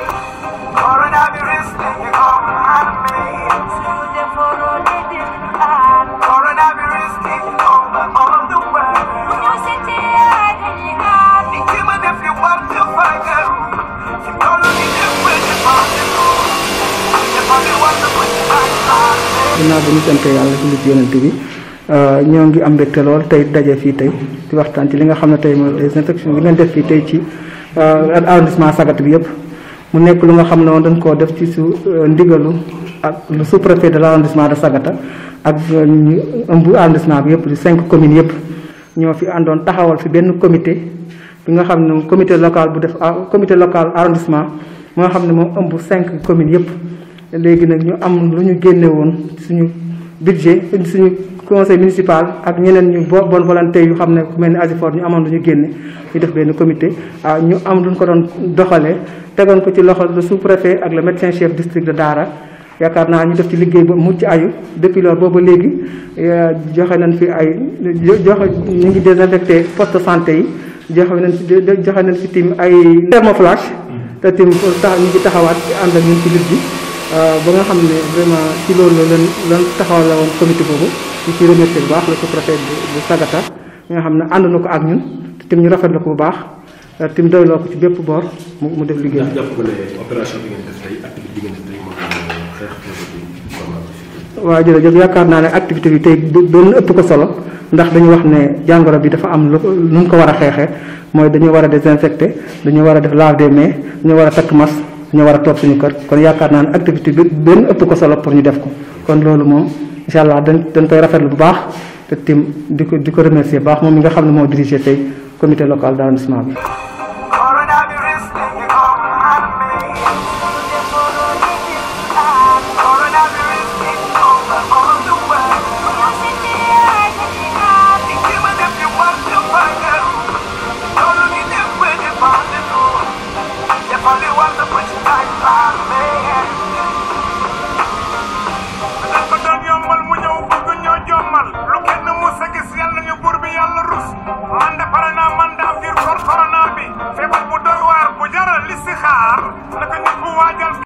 Coronavirus taking over my mind. Coronavirus taking over all of the world. Even if you want to find out, you know you can put it on the road. If only want to put it on ginnaaw bi ñu sant yàlla julli ci yonent bi ñoo ngi am mbégte lool tey daje fii tey di waxtaan ci li nga xam ne tey mooy désinfection bi ngeen def fii tey ci arrondissement Sagata bi yëpp mu nekk lu nga xam ne woon dañ koo def ci su ndigalu ak le sous-préfet de l' arrondissement de Sagata ak ñu ëmb arrondissement bi yëpp di cinq communes yëpp ñoo fi àndoon taxawal fi benn comité bi nga xam ne comité local bu def comité local arrondissement mu nga xam ne moom ëmb cinq communes yëpp léegi nag ñu am lu ñu génne woon suñu budget suñu conseil municipal ak ñeneen ñu bo bonne volonté yu xam ne ku mel ni Asifor ñu amoon lu ñu génne ñu def benn comité ah ñu am lu ñu ko doon doxalee tegoon ko ci loxo le sous-préfet ak le médecin chef district de Daara yaakaar naa ñu def ci liggéey ba mucc ayu depuis loolu booba léegi joxe nañ fi ay joxe ñu ngi désinfecté poste de santé yi joxe nañ fi joxe nañ fi tim ay thermoflash te tim tax ñu ngi taxawaat ànd ak ñun ci lutte bi ba nga xam ne vraiment ci loolu la leen lan taxawal la woon comité boobu ñu ciy remercier bu baax le sous-préfet bu Sagata nga xam ne ànd na ko ak ñun te tim ñu rafetlu ko bu baax tim doyloo ko ci bépp boor mu mu def liggéey ndax jàpp nga ne opération bi ngeen def tey activité bi ngeen def tey moom xeex waaw jërëjëf yaakaar naa ne activité bi tey doon ëpp ko solo ndax dañu wax ne jàngoro bi dafa am lu nu mu ko war a xeexee mooy dañu war a désinfecté dañu war a def lave des mains dañu war a takk masque ñu war a toog suñu kër kon yaakaar naa ne activité bi benn ëpp ko solo pour ñu def ko kon loolu moom incha allah dañ dañ koy rafetlu bu baax te tim di ko di ko remercier bu baax moom mi nga xam ne moo dirigé tey comité local d' arrondissement bi.